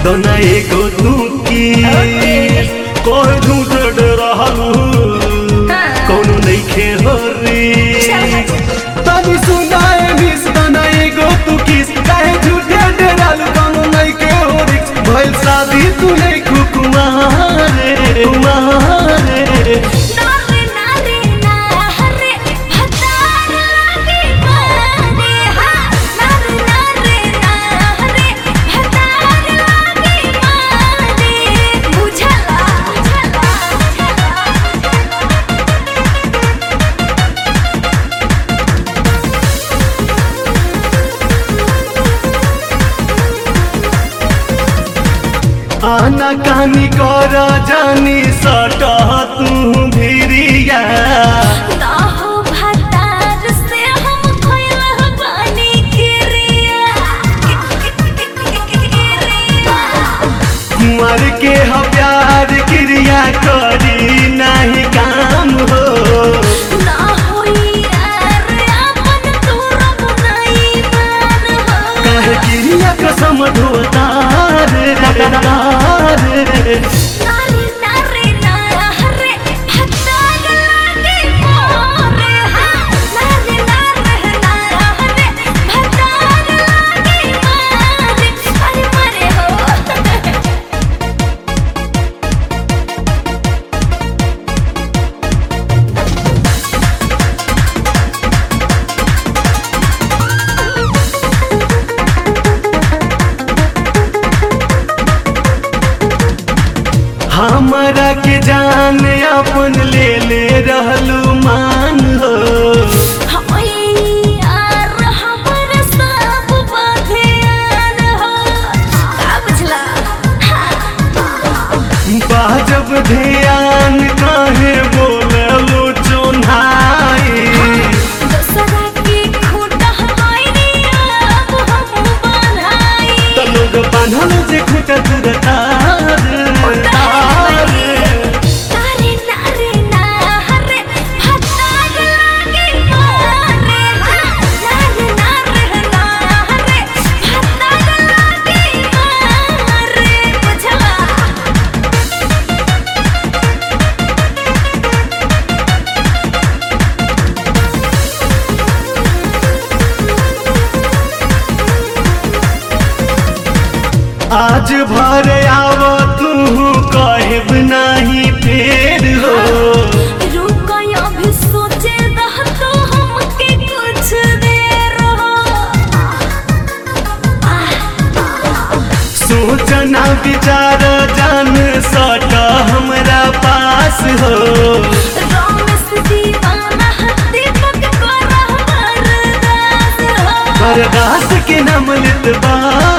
दोना एगो तू की कोई झूठ रहलू कौनो नइखे होरी तनी सुनाए मिस दोना एगो तू किस काहे झूठे डरालू कौनो नइखे होरी भइल शादी तू नहीं कुकुमारे कुमारे नारे नारे ना हरे भतार लागे मारे हा नारे नारे ना हरे भतार लागे मारे बुझला आना कानी कर जानी सटा तू भिरिया ना हो भतार से हम खोइल पानी किरिया कुंवर के ह प्यार क्रिया करी नहीं काम हो ना होई यार अपन तू रब नहीं मान हो कहे क्रिया कसम ढोतार नारे नारे ना हरे भतार लागे मोरे हा नारे नारे ना हरे भतार लागे मारे अरे मरे हो हमरा के जान अपन ले ले रहलू मान हो यार हमर सब बधियान हो का बुझला बाजब ध्यान काहे बोललू चोन्हाई दूसरा के खूटा हमारी अब हम बनाई त लोग बान्हल जे खुट दुरतार नारे नारे ना हरे भतार लागे मारे नारे नारे ना हरे भतार लागे मारे बुझला आज भर आव तू कहब नहीं फेर हो रुको अभी सोचे दह तो हमके कुछ देर हो सोचना विचार जान सट हमरा पास हो रमेश दीवाना दीपक को रहबर दास हो बरदास के नाम लित बा